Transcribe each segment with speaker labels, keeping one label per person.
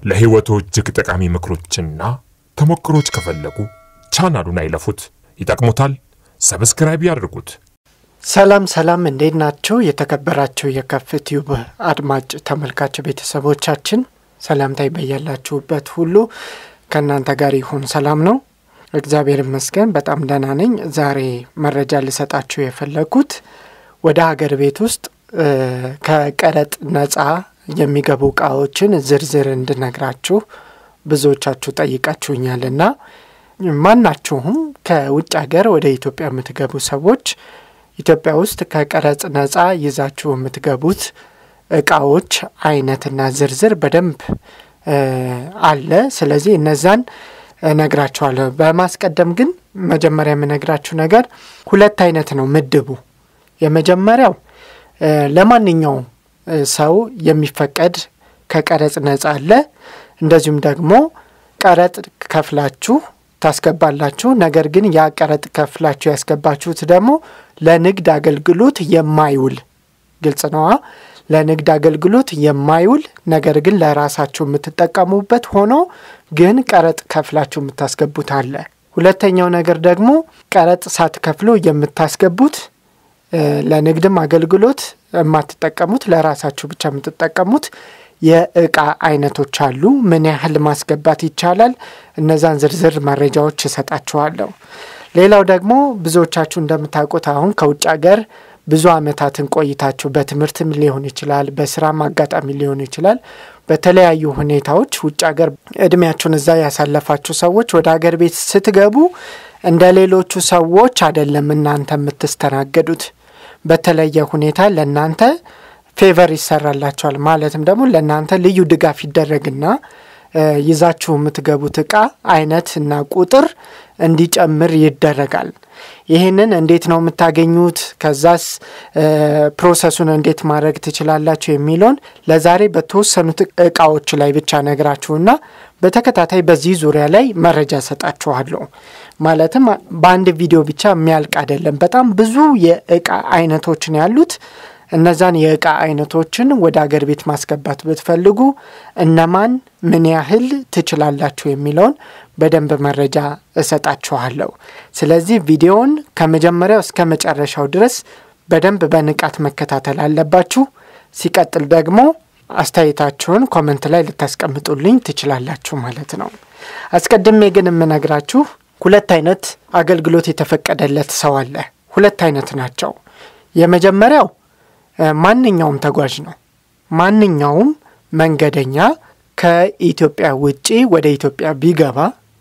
Speaker 1: ለሕይወቱ እጅግ ጠቃሚ ምክሮችና ተሞክሮች ከፈለጉ ቻናሉን አይለፉት፣ ይጠቅሙታል። ሰብስክራይብ ያድርጉት።
Speaker 2: ሰላም ሰላም፣ እንዴት ናችሁ? የተከበራችሁ የከፍ ቲዩብ አድማጭ ተመልካች ቤተሰቦቻችን ሰላምታይ በያላችሁበት ሁሉ ከእናንተ ጋር ይሁን። ሰላም ነው፣ እግዚአብሔር ይመስገን፣ በጣም ደህና ነኝ። ዛሬ መረጃ ልሰጣችሁ የፈለግኩት ወደ ሀገር ቤት ውስጥ ከቀረጥ ነጻ የሚገቡ እቃዎችን ዝርዝር እንድነግራችሁ ብዙዎቻችሁ ጠይቃችሁኛልና ማናችሁም ከውጭ ሀገር ወደ ኢትዮጵያ የምትገቡ ሰዎች ኢትዮጵያ ውስጥ ከቀረጽ ነጻ ይዛችሁ የምትገቡት እቃዎች አይነትና ዝርዝር በደንብ አለ። ስለዚህ እነዛን እነግራችኋለሁ። በማስቀደም ግን መጀመሪያ የምነግራችሁ ነገር ሁለት አይነት ነው ምድቡ። የመጀመሪያው ለማንኛውም ሰው የሚፈቀድ ከቀረጽ ነጻ አለ። እንደዚሁም ደግሞ ቀረጥ ከፍላችሁ ታስገባላችሁ። ነገር ግን ያ ቀረጥ ከፍላችሁ ያስገባችሁት ደግሞ ለንግድ አገልግሎት የማይውል ግልጽ ነዋ። ለንግድ አገልግሎት የማይውል ነገር ግን ለራሳችሁ የምትጠቀሙበት ሆኖ ግን ቀረጥ ከፍላችሁ የምታስገቡት አለ። ሁለተኛው ነገር ደግሞ ቀረጥ ሳትከፍሉ የምታስገቡት ለንግድም አገልግሎት የማትጠቀሙት ለራሳችሁ ብቻ የምትጠቀሙት የእቃ አይነቶች አሉ። ምን ያህል ማስገባት ይቻላል? እነዛን ዝርዝር መረጃዎች እሰጣችኋለሁ። ሌላው ደግሞ ብዙዎቻችሁ እንደምታውቁት አሁን ከውጭ ሀገር ብዙ ዓመታትን ቆይታችሁ በትምህርትም ሊሆን ይችላል፣ በስራም አጋጣሚ ሊሆን ይችላል። በተለያዩ ሁኔታዎች ውጭ ሀገር እድሜያችሁን እዛ ያሳለፋችሁ ሰዎች ወደ ሀገር ቤት ስትገቡ እንደ ሌሎቹ ሰዎች አይደለም እናንተ የምትስተናገዱት። በተለየ ሁኔታ ለእናንተ ፌቨር ይሰራላቸዋል። ማለትም ደግሞ ለእናንተ ልዩ ድጋፍ ይደረግና ይዛችሁ የምትገቡት እቃ አይነት እና ቁጥር እንዲጨምር ይደረጋል። ይህንን እንዴት ነው የምታገኙት? ከዛስ ፕሮሰሱን እንዴት ማድረግ ትችላላችሁ? የሚለውን ለዛሬ በተወሰኑት እቃዎች ላይ ብቻ ነግራችሁና በተከታታይ በዚህ ዙሪያ ላይ መረጃ ሰጣችኋለሁ። ማለትም በአንድ ቪዲዮ ብቻ የሚያልቅ አይደለም። በጣም ብዙ የእቃ አይነቶችን ያሉት እነዛን የእቃ አይነቶችን ወደ አገር ቤት ማስገባት ብትፈልጉ እነማን ምን ያህል ትችላላችሁ የሚለውን በደንብ መረጃ እሰጣችኋለሁ። ስለዚህ ቪዲዮውን ከመጀመሪያው እስከ መጨረሻው ድረስ በደንብ በንቃት መከታተል አለባችሁ። ሲቀጥል ደግሞ አስተያየታችሁን ኮመንት ላይ ልታስቀምጡልኝ ትችላላችሁ ማለት ነው። አስቀድሜ ግን የምነግራችሁ ሁለት አይነት አገልግሎት የተፈቀደለት ሰው አለ። ሁለት አይነት ናቸው። የመጀመሪያው ማንኛውም ተጓዥ ነው። ማንኛውም መንገደኛ ከኢትዮጵያ ውጪ ወደ ኢትዮጵያ ቢገባ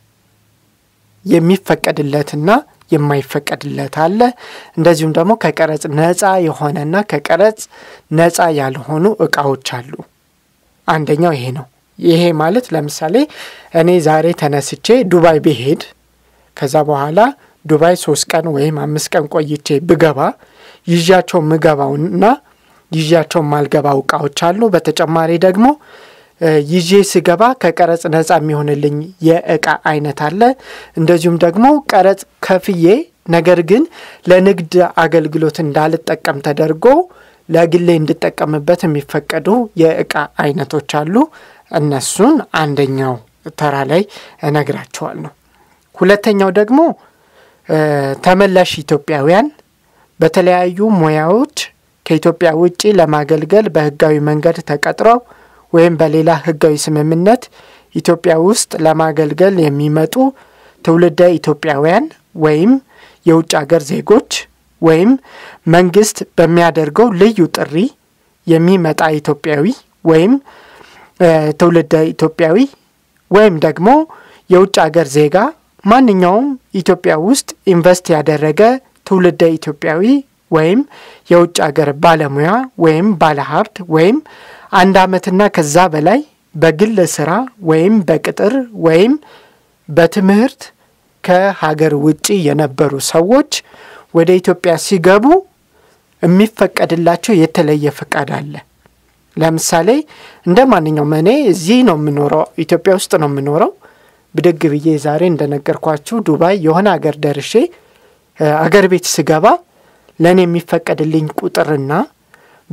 Speaker 2: የሚፈቀድለትና የማይፈቀድለት አለ። እንደዚሁም ደግሞ ከቀረጽ ነጻ የሆነና ከቀረጽ ነጻ ያልሆኑ እቃዎች አሉ። አንደኛው ይሄ ነው። ይሄ ማለት ለምሳሌ እኔ ዛሬ ተነስቼ ዱባይ ብሄድ ከዛ በኋላ ዱባይ ሶስት ቀን ወይም አምስት ቀን ቆይቼ ብገባ ይዣቸው ምገባውና ይዣቸው ማልገባው እቃዎች አሉ። በተጨማሪ ደግሞ ይዤ ስገባ ከቀረጽ ነጻ የሚሆንልኝ የእቃ አይነት አለ። እንደዚሁም ደግሞ ቀረጽ ከፍዬ ነገር ግን ለንግድ አገልግሎት እንዳልጠቀም ተደርጎ ለግሌ እንድጠቀምበት የሚፈቀዱ የእቃ አይነቶች አሉ። እነሱን አንደኛው ተራ ላይ እነግራቸዋለሁ። ሁለተኛው ደግሞ ተመላሽ ኢትዮጵያውያን በተለያዩ ሙያዎች ከኢትዮጵያ ውጭ ለማገልገል በሕጋዊ መንገድ ተቀጥረው ወይም በሌላ ሕጋዊ ስምምነት ኢትዮጵያ ውስጥ ለማገልገል የሚመጡ ትውልደ ኢትዮጵያውያን ወይም የውጭ አገር ዜጎች ወይም መንግስት በሚያደርገው ልዩ ጥሪ የሚመጣ ኢትዮጵያዊ ወይም ትውልደ ኢትዮጵያዊ ወይም ደግሞ የውጭ አገር ዜጋ ማንኛውም ኢትዮጵያ ውስጥ ኢንቨስት ያደረገ ትውልደ ኢትዮጵያዊ ወይም የውጭ አገር ባለሙያ ወይም ባለሀብት ወይም አንድ ዓመትና ከዛ በላይ በግል ስራ ወይም በቅጥር ወይም በትምህርት ከሀገር ውጭ የነበሩ ሰዎች ወደ ኢትዮጵያ ሲገቡ የሚፈቀድላቸው የተለየ ፈቃድ አለ። ለምሳሌ እንደ ማንኛውም እኔ እዚህ ነው የምኖረው፣ ኢትዮጵያ ውስጥ ነው የምኖረው። ብድግ ብዬ ዛሬ እንደነገርኳችሁ ዱባይ የሆነ አገር ደርሼ አገር ቤት ስገባ ለእኔ የሚፈቀድልኝ ቁጥርና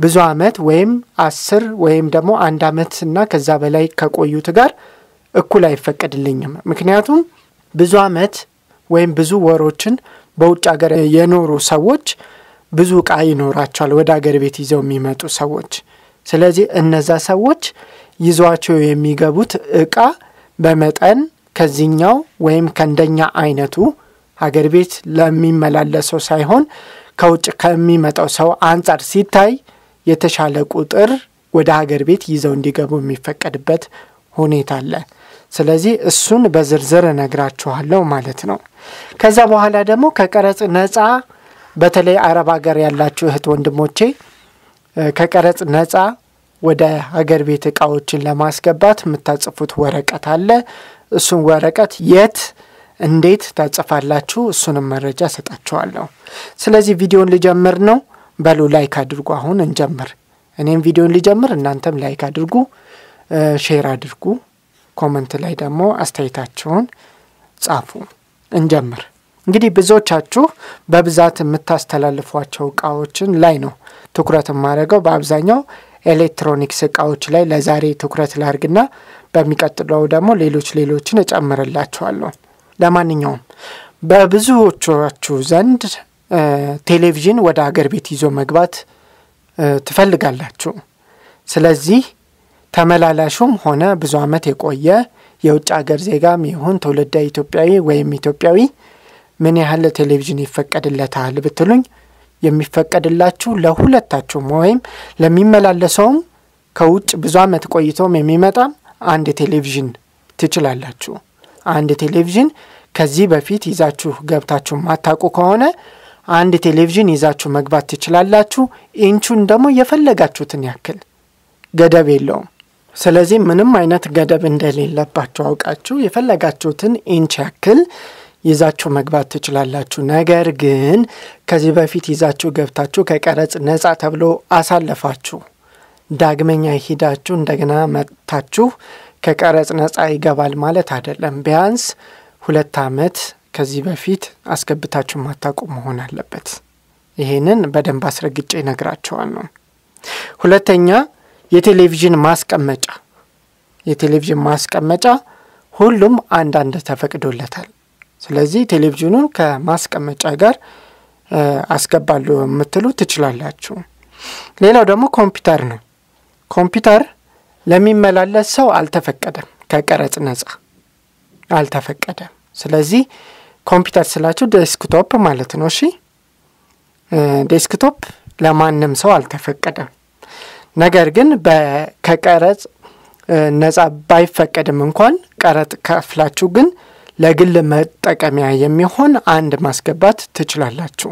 Speaker 2: ብዙ አመት ወይም አስር ወይም ደግሞ አንድ አመት እና ከዛ በላይ ከቆዩት ጋር እኩል አይፈቀድልኝም። ምክንያቱም ብዙ አመት ወይም ብዙ ወሮችን በውጭ ሀገር የኖሩ ሰዎች ብዙ እቃ ይኖራቸዋል፣ ወደ ሀገር ቤት ይዘው የሚመጡ ሰዎች። ስለዚህ እነዛ ሰዎች ይዟቸው የሚገቡት እቃ በመጠን ከዚህኛው ወይም ከእንደኛ አይነቱ ሀገር ቤት ለሚመላለሰው ሳይሆን ከውጭ ከሚመጣው ሰው አንጻር ሲታይ የተሻለ ቁጥር ወደ ሀገር ቤት ይዘው እንዲገቡ የሚፈቀድበት ሁኔታ አለ። ስለዚህ እሱን በዝርዝር እነግራችኋለሁ ማለት ነው። ከዛ በኋላ ደግሞ ከቀረጽ ነፃ በተለይ አረብ ሀገር ያላችሁ እህት ወንድሞቼ ከቀረጽ ነፃ ወደ ሀገር ቤት እቃዎችን ለማስገባት የምታጽፉት ወረቀት አለ። እሱን ወረቀት የት እንዴት ታጽፋላችሁ? እሱንም መረጃ ሰጣችኋለሁ። ስለዚህ ቪዲዮን ልጀምር ነው። በሉ ላይክ አድርጉ። አሁን እንጀምር። እኔም ቪዲዮን ልጀምር፣ እናንተም ላይክ አድርጉ፣ ሼር አድርጉ። ኮመንት ላይ ደግሞ አስተያየታችሁን ጻፉ። እንጀምር። እንግዲህ ብዙዎቻችሁ በብዛት የምታስተላልፏቸው እቃዎችን ላይ ነው ትኩረት የማደርገው። በአብዛኛው ኤሌክትሮኒክስ እቃዎች ላይ ለዛሬ ትኩረት ላርግና በሚቀጥለው ደግሞ ሌሎች ሌሎችን እጨምርላችኋለሁ። ለማንኛውም በብዙዎቻችሁ ዘንድ ቴሌቪዥን ወደ ሀገር ቤት ይዞ መግባት ትፈልጋላችሁ። ስለዚህ ተመላላሹም ሆነ ብዙ ዓመት የቆየ የውጭ ሀገር ዜጋም ይሁን ትውልደ ኢትዮጵያዊ ወይም ኢትዮጵያዊ ምን ያህል ቴሌቪዥን ይፈቀድለታል ብትሉኝ የሚፈቀድላችሁ ለሁለታችሁም ወይም ለሚመላለሰውም ከውጭ ብዙ ዓመት ቆይቶም የሚመጣም አንድ ቴሌቪዥን ትችላላችሁ። አንድ ቴሌቪዥን ከዚህ በፊት ይዛችሁ ገብታችሁ ማታውቁ ከሆነ አንድ ቴሌቪዥን ይዛችሁ መግባት ትችላላችሁ። ኢንቹን ደግሞ የፈለጋችሁትን ያክል ገደብ የለውም። ስለዚህ ምንም አይነት ገደብ እንደሌለባችሁ አውቃችሁ የፈለጋችሁትን ኢንች ያክል ይዛችሁ መግባት ትችላላችሁ። ነገር ግን ከዚህ በፊት ይዛችሁ ገብታችሁ ከቀረጽ ነጻ ተብሎ አሳለፋችሁ፣ ዳግመኛ ሂዳችሁ እንደገና መጥታችሁ ከቀረጽ ነጻ ይገባል ማለት አይደለም። ቢያንስ ሁለት ዓመት ከዚህ በፊት አስገብታችሁ ማታውቁ መሆን አለበት። ይሄንን በደንብ አስረግጬ ይነግራቸዋል ነው። ሁለተኛ የቴሌቪዥን ማስቀመጫ የቴሌቪዥን ማስቀመጫ ሁሉም አንዳንድ ተፈቅዶለታል። ስለዚህ ቴሌቪዥኑን ከማስቀመጫ ጋር አስገባሉ የምትሉ ትችላላችሁ። ሌላው ደግሞ ኮምፒውተር ነው። ኮምፒውተር ለሚመላለስ ሰው አልተፈቀደም፣ ከቀረጽ ነጻ አልተፈቀደም። ስለዚህ ኮምፒውተር ስላችሁ ዴስክቶፕ ማለት ነው። እሺ ዴስክቶፕ ለማንም ሰው አልተፈቀደም። ነገር ግን ከቀረጽ ነጻ ባይፈቀድም እንኳን ቀረጥ ከፍላችሁ ግን ለግል መጠቀሚያ የሚሆን አንድ ማስገባት ትችላላችሁ።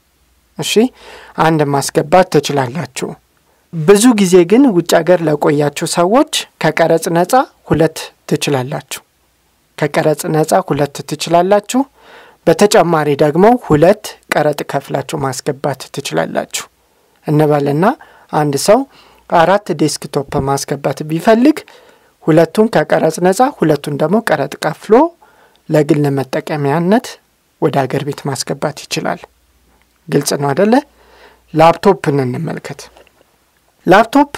Speaker 2: እሺ አንድ ማስገባት ትችላላችሁ። ብዙ ጊዜ ግን ውጭ ሀገር ለቆያችሁ ሰዎች ከቀረጽ ነጻ ሁለት ትችላላችሁ። ከቀረጽ ነጻ ሁለት ትችላላችሁ። በተጨማሪ ደግሞ ሁለት ቀረጥ ከፍላችሁ ማስገባት ትችላላችሁ እንበልና አንድ ሰው አራት ዴስክቶፕ ማስገባት ቢፈልግ ሁለቱን ከቀረጽ ነጻ ሁለቱን ደግሞ ቀረጥ ከፍሎ ለግል መጠቀሚያነት ወደ አገር ቤት ማስገባት ይችላል። ግልጽ ነው አደለ? ላፕቶፕን እንመልከት። ላፕቶፕ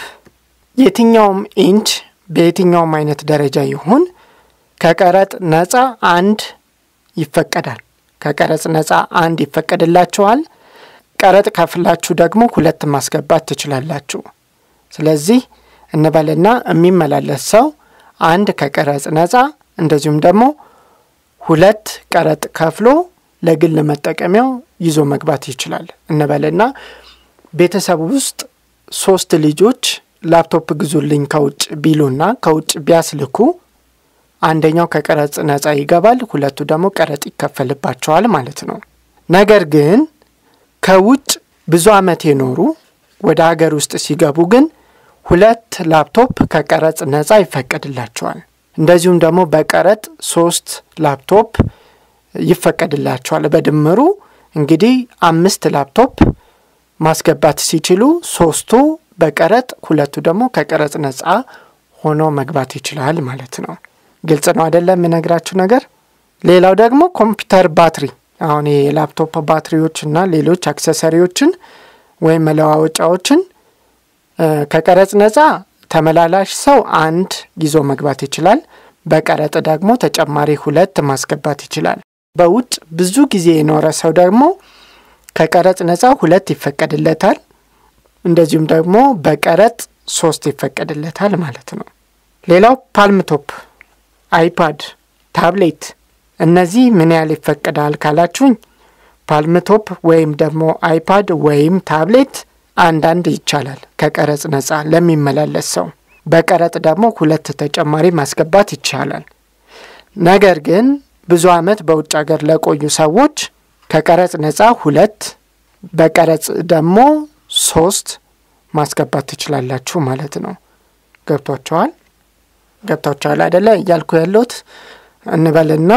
Speaker 2: የትኛውም ኢንች በየትኛውም አይነት ደረጃ ይሁን ከቀረጥ ነጻ አንድ ይፈቀዳል። ከቀረጽ ነጻ አንድ ይፈቀድላችኋል። ቀረጥ ከፍላችሁ ደግሞ ሁለት ማስገባት ትችላላችሁ። ስለዚህ እንበልና የሚመላለስ ሰው አንድ ከቀረጽ ነጻ እንደዚሁም ደግሞ ሁለት ቀረጥ ከፍሎ ለግል መጠቀሚያው ይዞ መግባት ይችላል እንበልና ቤተሰብ ውስጥ ሶስት ልጆች ላፕቶፕ ግዙልኝ ከውጭ ቢሉና ከውጭ ቢያስልኩ አንደኛው ከቀረጽ ነጻ ይገባል፣ ሁለቱ ደግሞ ቀረጥ ይከፈልባቸዋል ማለት ነው። ነገር ግን ከውጭ ብዙ ዓመት የኖሩ ወደ ሀገር ውስጥ ሲገቡ ግን ሁለት ላፕቶፕ ከቀረጽ ነጻ ይፈቀድላቸዋል። እንደዚሁም ደግሞ በቀረጥ ሶስት ላፕቶፕ ይፈቀድላቸዋል። በድምሩ እንግዲህ አምስት ላፕቶፕ ማስገባት ሲችሉ ሶስቱ በቀረጥ ሁለቱ ደግሞ ከቀረጽ ነጻ ሆኖ መግባት ይችላል ማለት ነው። ግልጽ ነው አይደለም የምነግራችሁ ነገር። ሌላው ደግሞ ኮምፒውተር ባትሪ፣ አሁን የላፕቶፕ ባትሪዎች እና ሌሎች አክሰሰሪዎችን ወይም መለዋወጫዎችን ከቀረጽ ነጻ ተመላላሽ ሰው አንድ ይዞ መግባት ይችላል። በቀረጥ ደግሞ ተጨማሪ ሁለት ማስገባት ይችላል። በውጭ ብዙ ጊዜ የኖረ ሰው ደግሞ ከቀረጽ ነጻ ሁለት ይፈቀድለታል። እንደዚሁም ደግሞ በቀረጥ ሶስት ይፈቀድለታል ማለት ነው። ሌላው ፓልምቶፕ፣ አይፓድ፣ ታብሌት እነዚህ ምን ያህል ይፈቀዳል ካላችሁኝ ፓልምቶፕ ወይም ደግሞ አይፓድ ወይም ታብሌት አንዳንድ ይቻላል ከቀረጽ ነጻ ለሚመላለስ ሰው። በቀረጥ ደግሞ ሁለት ተጨማሪ ማስገባት ይቻላል። ነገር ግን ብዙ ዓመት በውጭ ሀገር ለቆዩ ሰዎች ከቀረጽ ነጻ ሁለት በቀረጽ ደግሞ ሶስት ማስገባት ትችላላችሁ ማለት ነው። ገብቷቸዋል? ገብቷቸዋል አይደለ? እያልኩ ያለሁት እንበልና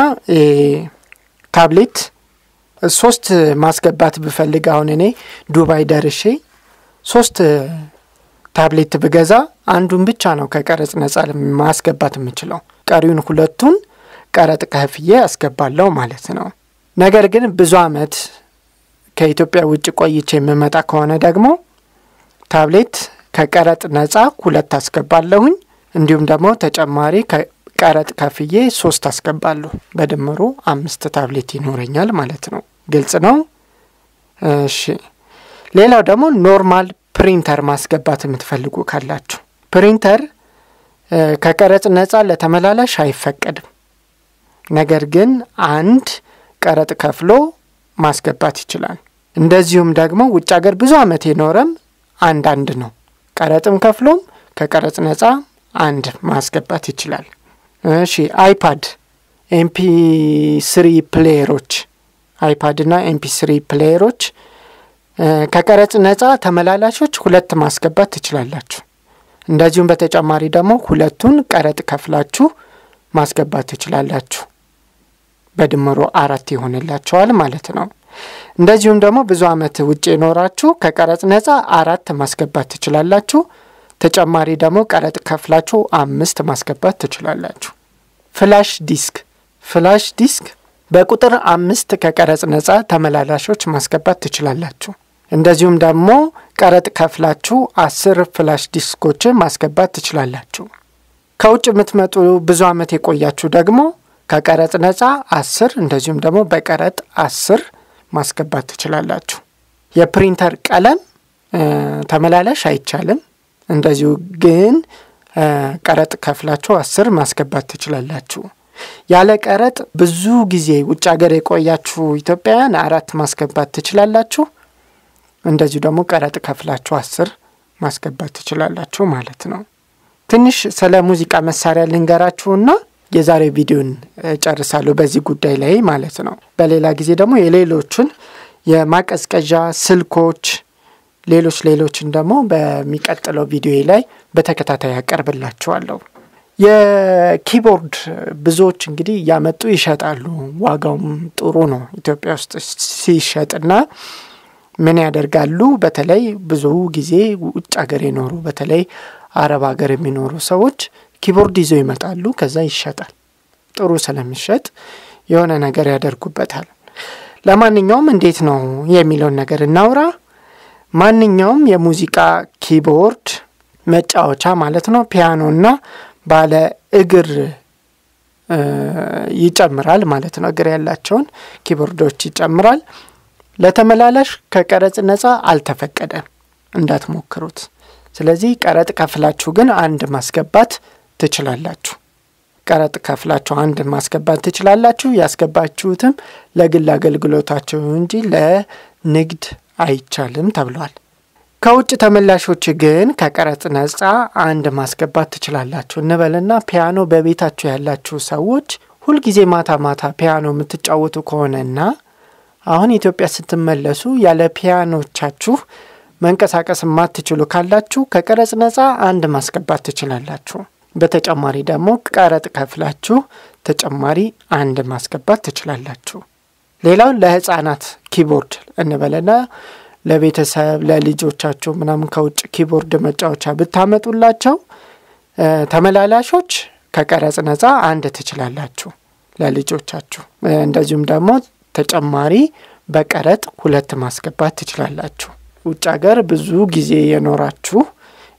Speaker 2: ታብሌት ሶስት ማስገባት ብፈልግ አሁን እኔ ዱባይ ደርሼ ሶስት ታብሌት ብገዛ አንዱን ብቻ ነው ከቀረጽ ነጻ ማስገባት የምችለው። ቀሪውን ሁለቱን ቀረጥ ከፍዬ አስገባለሁ ማለት ነው። ነገር ግን ብዙ ዓመት ከኢትዮጵያ ውጭ ቆይቼ የምመጣ ከሆነ ደግሞ ታብሌት ከቀረጥ ነጻ ሁለት አስገባለሁኝ። እንዲሁም ደግሞ ተጨማሪ ቀረጥ ከፍዬ ሶስት አስገባለሁ። በድምሩ አምስት ታብሌት ይኖረኛል ማለት ነው። ግልጽ ነው። እሺ ሌላው ደግሞ ኖርማል ፕሪንተር ማስገባት የምትፈልጉ ካላችሁ ፕሪንተር ከቀረጥ ነጻ ለተመላላሽ አይፈቀድም። ነገር ግን አንድ ቀረጥ ከፍሎ ማስገባት ይችላል። እንደዚሁም ደግሞ ውጭ ሀገር ብዙ ዓመት የኖረም አንዳንድ ነው። ቀረጥም ከፍሎም ከቀረጥ ነጻ አንድ ማስገባት ይችላል። እሺ አይፓድ፣ ኤምፒ ስሪ ፕሌየሮች አይፓድ እና ኤምፒ ስሪ ፕሌየሮች ከቀረጽ ነጻ ተመላላሾች ሁለት ማስገባት ትችላላችሁ። እንደዚሁም በተጨማሪ ደግሞ ሁለቱን ቀረጥ ከፍላችሁ ማስገባት ትችላላችሁ። በድምሩ አራት ይሆንላቸዋል ማለት ነው። እንደዚሁም ደግሞ ብዙ ዓመት ውጭ የኖራችሁ ከቀረጽ ነጻ አራት ማስገባት ትችላላችሁ። ተጨማሪ ደግሞ ቀረጥ ከፍላችሁ አምስት ማስገባት ትችላላችሁ። ፍላሽ ዲስክ ፍላሽ ዲስክ በቁጥር አምስት ከቀረጽ ነጻ ተመላላሾች ማስገባት ትችላላችሁ። እንደዚሁም ደግሞ ቀረጥ ከፍላችሁ አስር ፍላሽ ዲስኮችን ማስገባት ትችላላችሁ። ከውጭ የምትመጡ ብዙ ዓመት የቆያችሁ ደግሞ ከቀረጥ ነጻ አስር እንደዚሁም ደግሞ በቀረጥ አስር ማስገባት ትችላላችሁ። የፕሪንተር ቀለም ተመላላሽ አይቻልም። እንደዚሁ ግን ቀረጥ ከፍላችሁ አስር ማስገባት ትችላላችሁ። ያለ ቀረጥ ብዙ ጊዜ ውጭ ሀገር የቆያችሁ ኢትዮጵያውያን አራት ማስገባት ትችላላችሁ። እንደዚሁ ደግሞ ቀረጥ ከፍላችሁ አስር ማስገባት ትችላላችሁ ማለት ነው። ትንሽ ስለ ሙዚቃ መሳሪያ ልንገራችሁና የዛሬ ቪዲዮን ጨርሳለሁ በዚህ ጉዳይ ላይ ማለት ነው። በሌላ ጊዜ ደግሞ የሌሎችን የማቀዝቀዣ ስልኮች፣ ሌሎች ሌሎችን ደግሞ በሚቀጥለው ቪዲዮ ላይ በተከታታይ ያቀርብላችኋለሁ። የኪቦርድ ብዙዎች እንግዲህ እያመጡ ይሸጣሉ። ዋጋውም ጥሩ ነው ኢትዮጵያ ውስጥ ሲሸጥና ምን ያደርጋሉ? በተለይ ብዙ ጊዜ ውጭ ሀገር የኖሩ በተለይ አረብ ሀገር የሚኖሩ ሰዎች ኪቦርድ ይዘው ይመጣሉ። ከዛ ይሸጣል። ጥሩ ስለሚሸጥ የሆነ ነገር ያደርጉበታል። ለማንኛውም እንዴት ነው የሚለውን ነገር እናውራ። ማንኛውም የሙዚቃ ኪቦርድ መጫወቻ ማለት ነው ፒያኖና ባለ እግር ይጨምራል ማለት ነው። እግር ያላቸውን ኪቦርዶች ይጨምራል። ለተመላላሽ ከቀረጽ ነጻ አልተፈቀደም፣ እንዳትሞክሩት። ስለዚህ ቀረጥ ከፍላችሁ ግን አንድ ማስገባት ትችላላችሁ። ቀረጥ ከፍላችሁ አንድ ማስገባት ትችላላችሁ። ያስገባችሁትም ለግል አገልግሎታችሁ እንጂ ለንግድ አይቻልም ተብሏል። ከውጭ ተመላሾች ግን ከቀረጥ ነጻ አንድ ማስገባት ትችላላችሁ እንበልና ፒያኖ በቤታችሁ ያላችሁ ሰዎች ሁልጊዜ ማታ ማታ ፒያኖ የምትጫወቱ ከሆነና አሁን ኢትዮጵያ ስትመለሱ ያለ ፒያኖቻችሁ መንቀሳቀስ የማትችሉ ካላችሁ ከቀረጽ ነጻ አንድ ማስገባት ትችላላችሁ። በተጨማሪ ደግሞ ቀረጥ ከፍላችሁ ተጨማሪ አንድ ማስገባት ትችላላችሁ። ሌላው ለሕፃናት ኪቦርድ እንበልና ለቤተሰብ ለልጆቻችሁ ምናምን ከውጭ ኪቦርድ መጫወቻ ብታመጡላቸው ተመላላሾች ከቀረጽ ነጻ አንድ ትችላላችሁ ለልጆቻችሁ። እንደዚሁም ደግሞ ተጨማሪ በቀረጥ ሁለት ማስገባት ትችላላችሁ። ውጭ ሀገር ብዙ ጊዜ የኖራችሁ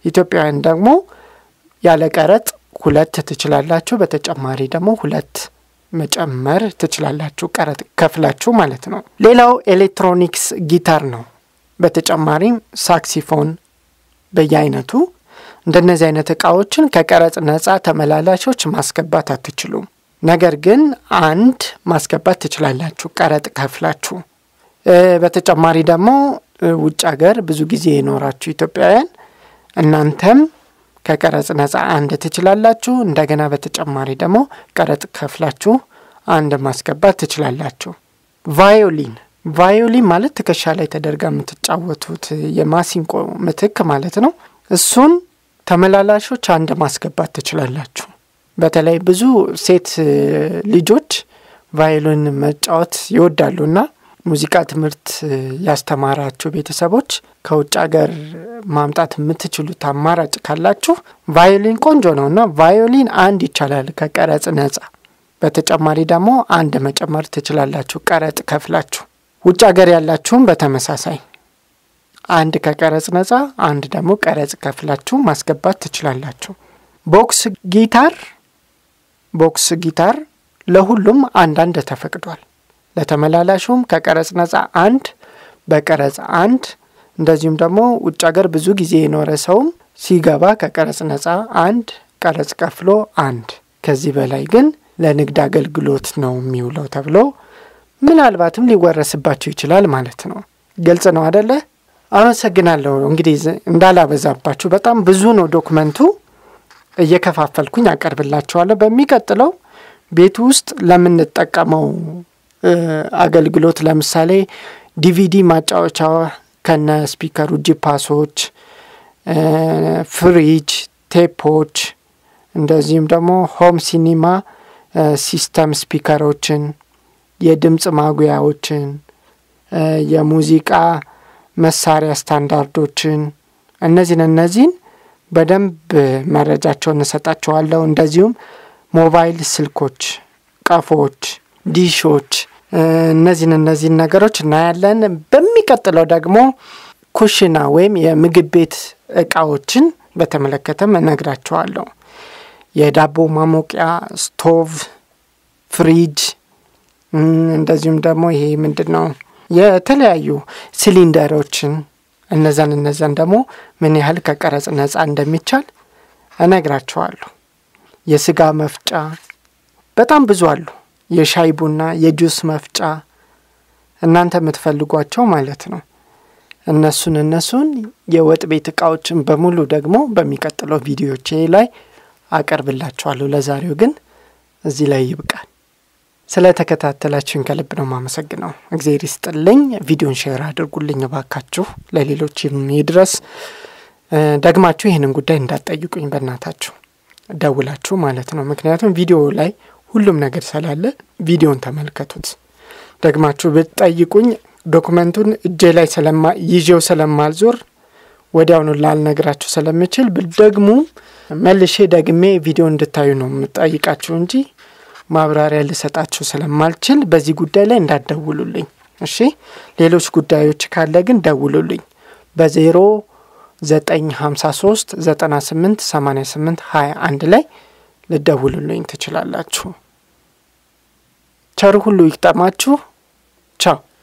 Speaker 2: ኢትዮጵያውያን ደግሞ ያለ ቀረጥ ሁለት ትችላላችሁ። በተጨማሪ ደግሞ ሁለት መጨመር ትችላላችሁ፣ ቀረጥ ከፍላችሁ ማለት ነው። ሌላው ኤሌክትሮኒክስ ጊታር ነው። በተጨማሪም ሳክሲፎን በየአይነቱ እንደነዚህ አይነት እቃዎችን ከቀረጽ ነጻ ተመላላሾች ማስገባት አትችሉም። ነገር ግን አንድ ማስገባት ትችላላችሁ ቀረጥ ከፍላችሁ። በተጨማሪ ደግሞ ውጭ ሀገር ብዙ ጊዜ የኖራችሁ ኢትዮጵያውያን እናንተም ከቀረጽ ነጻ አንድ ትችላላችሁ። እንደገና በተጨማሪ ደግሞ ቀረጥ ከፍላችሁ አንድ ማስገባት ትችላላችሁ። ቫዮሊን ቫዮሊን ማለት ትከሻ ላይ ተደርጋ የምትጫወቱት የማሲንቆ ምትክ ማለት ነው። እሱን ተመላላሾች አንድ ማስገባት ትችላላችሁ። በተለይ ብዙ ሴት ልጆች ቫዮሊን መጫወት ይወዳሉና ሙዚቃ ትምህርት ያስተማራችሁ ቤተሰቦች ከውጭ ሀገር ማምጣት የምትችሉት አማራጭ ካላችሁ ቫዮሊን ቆንጆ ነው እና ቫዮሊን አንድ ይቻላል ከቀረጽ ነጻ። በተጨማሪ ደግሞ አንድ መጨመር ትችላላችሁ ቀረጥ ከፍላችሁ። ውጭ ሀገር ያላችሁም በተመሳሳይ አንድ ከቀረጽ ነጻ፣ አንድ ደግሞ ቀረጽ ከፍላችሁ ማስገባት ትችላላችሁ። ቦክስ ጊታር ቦክስ ጊታር ለሁሉም አንዳንድ ተፈቅዷል። ለተመላላሹም ከቀረጽ ነጻ አንድ፣ በቀረጽ አንድ እንደዚሁም ደግሞ ውጭ ሀገር ብዙ ጊዜ የኖረ ሰውም ሲገባ ከቀረጽ ነጻ አንድ፣ ቀረጽ ከፍሎ አንድ። ከዚህ በላይ ግን ለንግድ አገልግሎት ነው የሚውለው ተብሎ ምናልባትም ሊወረስባቸው ይችላል ማለት ነው። ግልጽ ነው አደለ? አመሰግናለሁ። እንግዲህ እንዳላበዛባችሁ በጣም ብዙ ነው ዶክመንቱ፣ እየከፋፈልኩኝ አቀርብላችኋለሁ። በሚቀጥለው ቤት ውስጥ ለምንጠቀመው አገልግሎት ለምሳሌ ዲቪዲ ማጫወቻ ከነ ስፒከሩ፣ ጂፓሶች፣ ፍሪጅ፣ ቴፖች እንደዚሁም ደግሞ ሆም ሲኒማ ሲስተም ስፒከሮችን፣ የድምፅ ማጉያዎችን፣ የሙዚቃ መሳሪያ ስታንዳርዶችን እነዚህን እነዚህን በደንብ መረጃቸውን እንሰጣቸዋለሁ። እንደዚሁም ሞባይል ስልኮች፣ ቀፎች፣ ዲሾች እነዚህን እነዚህን ነገሮች እናያለን። በሚቀጥለው ደግሞ ኩሽና ወይም የምግብ ቤት እቃዎችን በተመለከተም እነግራቸዋለሁ። የዳቦ ማሞቂያ ስቶቭ፣ ፍሪጅ እንደዚሁም ደግሞ ይሄ ምንድን ነው የተለያዩ ሲሊንደሮችን እነዛን እነዛን ደግሞ ምን ያህል ከቀረጽ ነጻ እንደሚቻል እነግራቸዋለሁ። የስጋ መፍጫ በጣም ብዙ አሉ። የሻይ ቡና፣ የጁስ መፍጫ እናንተ የምትፈልጓቸው ማለት ነው። እነሱን እነሱን የወጥ ቤት እቃዎችን በሙሉ ደግሞ በሚቀጥለው ቪዲዮቼ ላይ አቀርብላችኋለሁ። ለዛሬው ግን እዚህ ላይ ይብቃል። ስለ ተከታተላችሁን ከልብ ነው ማመሰግነው። እግዜር ይስጥልኝ። ቪዲዮን ሼር አድርጉልኝ እባካችሁ፣ ለሌሎች ይድረስ። ደግማችሁ ይህንን ጉዳይ እንዳትጠይቁኝ በእናታችሁ ደውላችሁ ማለት ነው። ምክንያቱም ቪዲዮ ላይ ሁሉም ነገር ስላለ ቪዲዮን ተመልከቱት። ደግማችሁ ብትጠይቁኝ ዶክመንቱን እጄ ላይ ይዤው ስለማልዞር ወዲያውኑ ላልነግራችሁ ስለምችል ደግሞ መልሼ ደግሜ ቪዲዮ እንድታዩ ነው የምጠይቃችሁ እንጂ ማብራሪያ ልሰጣችሁ ስለማልችል በዚህ ጉዳይ ላይ እንዳትደውሉልኝ እሺ። ሌሎች ጉዳዮች ካለ ግን ደውሉልኝ በዜሮ ዘጠኝ ሀምሳ ሶስት ዘጠና ስምንት ሰማኒያ ስምንት ሀያ አንድ ላይ ልደውሉልኝ ትችላላችሁ። ቸር ሁሉ ይግጠማችሁ። ቻው